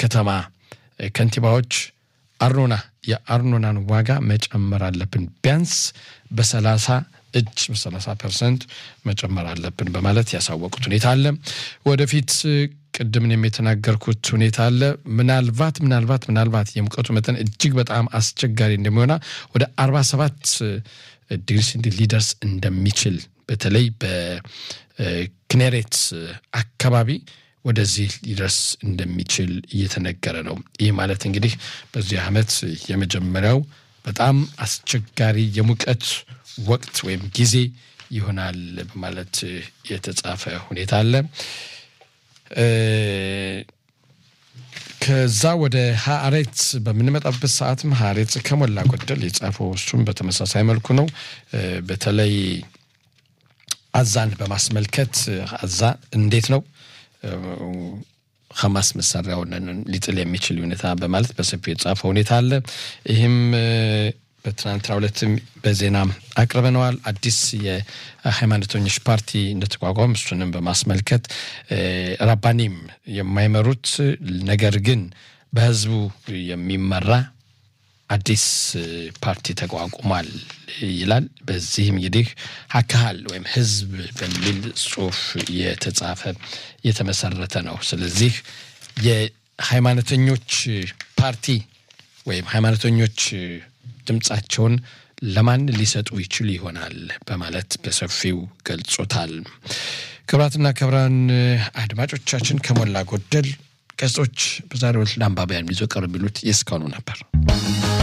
ከተማ ከንቲባዎች አርኖና የአርኖናን ዋጋ መጨመር አለብን ቢያንስ በሰላሳ እጅ በሰላሳ ፐርሰንት መጨመር አለብን በማለት ያሳወቁት ሁኔታ አለ። ወደፊት ቅድምን የተናገርኩት ሁኔታ አለ። ምናልባት ምናልባት ምናልባት የሙቀቱ መጠን እጅግ በጣም አስቸጋሪ እንደሚሆና ወደ አርባ ሰባት ዲግሪ ሴንቲግሬድ ሊደርስ እንደሚችል በተለይ በክኔሬት አካባቢ ወደዚህ ሊደርስ እንደሚችል እየተነገረ ነው። ይህ ማለት እንግዲህ በዚህ ዓመት የመጀመሪያው በጣም አስቸጋሪ የሙቀት ወቅት ወይም ጊዜ ይሆናል በማለት የተጻፈ ሁኔታ አለ። ከዛ ወደ ሀሬት በምንመጣበት ሰዓትም ሀሬት ከሞላ ጎደል የጻፈው እሱም በተመሳሳይ መልኩ ነው። በተለይ አዛን በማስመልከት አዛ እንዴት ነው ሐማስ መሳሪያውን ሊጥል የሚችል ሁኔታ በማለት በሰፊው የጻፈው ሁኔታ አለ። ይህም በትናንትናው ዕለትም በዜና አቅርበነዋል። አዲስ የሃይማኖተኞች ፓርቲ እንደተቋቋም እሱንም በማስመልከት ራባኒም የማይመሩት ነገር ግን በህዝቡ የሚመራ አዲስ ፓርቲ ተቋቁሟል ይላል። በዚህም እንግዲህ አካል ወይም ህዝብ በሚል ጽሁፍ የተጻፈ የተመሰረተ ነው። ስለዚህ የሃይማኖተኞች ፓርቲ ወይም ሃይማኖተኞች ድምፃቸውን ለማን ሊሰጡ ይችሉ ይሆናል በማለት በሰፊው ገልጾታል። ክብራትና ክብራን አድማጮቻችን ከሞላ ጎደል ገጾች በዛሬው ዕለት ለአንባቢያን ይዞ ቀርብ የሚሉት የእስካሁኑ ነበር።